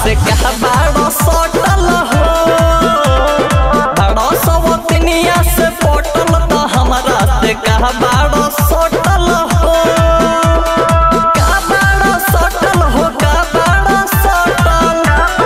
से कहा बाड़ो सटल हो बाड़ो सवतनिया से पटल तो हमरा से कहा बाड़ो सटल हो का बाड़ो सटल हो का बाड़ो सटल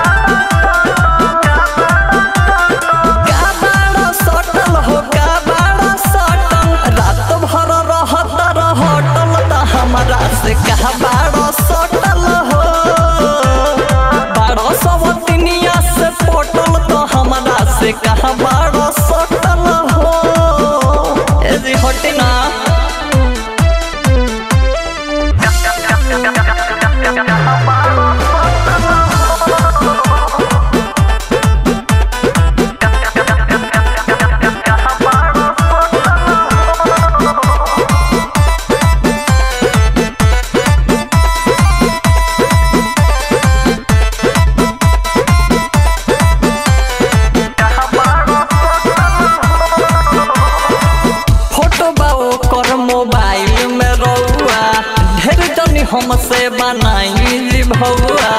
का बाड़ो सटल हो का बाड़ो सटल रात भर रहत रहटल त हमरा से कहा बाड़ो सटल हो बाड़ो सवतनिया से पटल तो हमरा से कहा बाड़ो सटल हो ए जी हटे ना फोटो बा ओकर मोबाइल में रहुआ ढेर जनी हमसे बनाई भौआ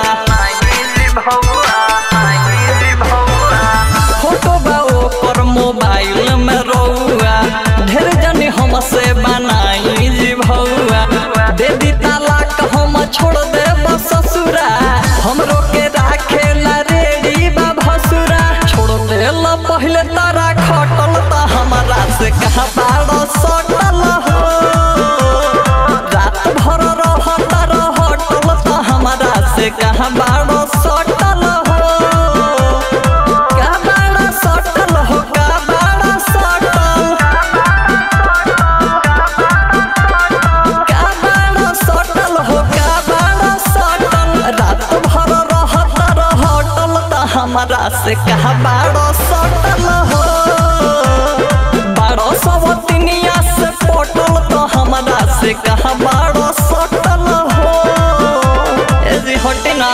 फोटो बा ओकर मोबाइल में रहुआ ढेर जनी हमसे बनाई भौआ दे दी तालाक हम छोड़ दे ससुरा हमरो के राखे ला रेडी बा भसुरा छोड़ दे ला पहले तारा खटल त हमरा से कहा बाड़ो सटल हो रात भर रहत रहटल त हमरा से कहा बाड़ो सटल हो का बाड़ो सटल हो का बाड़ो सटल का बाड़ो सटल हो का बाड़ो सटल रात भर रहत रहटल त हमरा से कहा बाड़ो सटल हो बाड़ो सवतनिया से पटल तो हमरा से कहा बाड़ो सटल हो ए जी हटे ना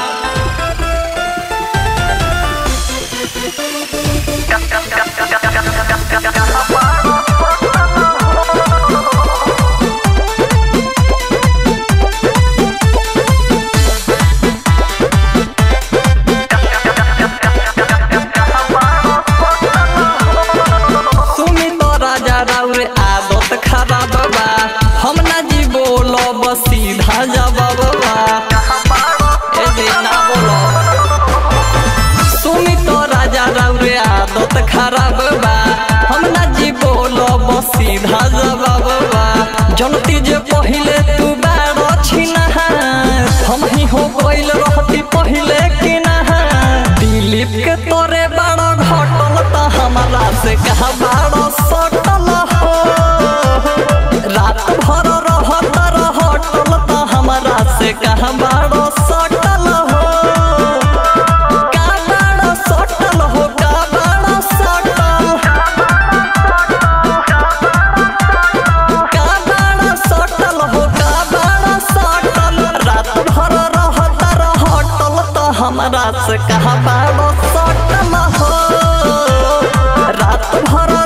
सुनी तो राजा राउर आदत खराब बा हम ना जी बोलो बस सीधा जवाब बा ए जी ना बोलो सुनी तो राजा राउर आदत खराब बा हम ना जी बोलो बस सीधा जवाब बा जनती जे पहिले तू बाड़ो छिना हम ही हो गइल रहती पहिले कि ना दिलीप के तोरे बाड़ो घटल त हमरा से कहा बाड़ो सटल हो रात भर रहत रहटल त हमरा से कहा बाड़ो सटल हो का बाड़ो सटल हो का बाड़ो सटल का बाड़ो सटल हो का बाड़ो सटल रात भर रहत रहटल त हमरा से कहा बाड़ो सटल हो रात भर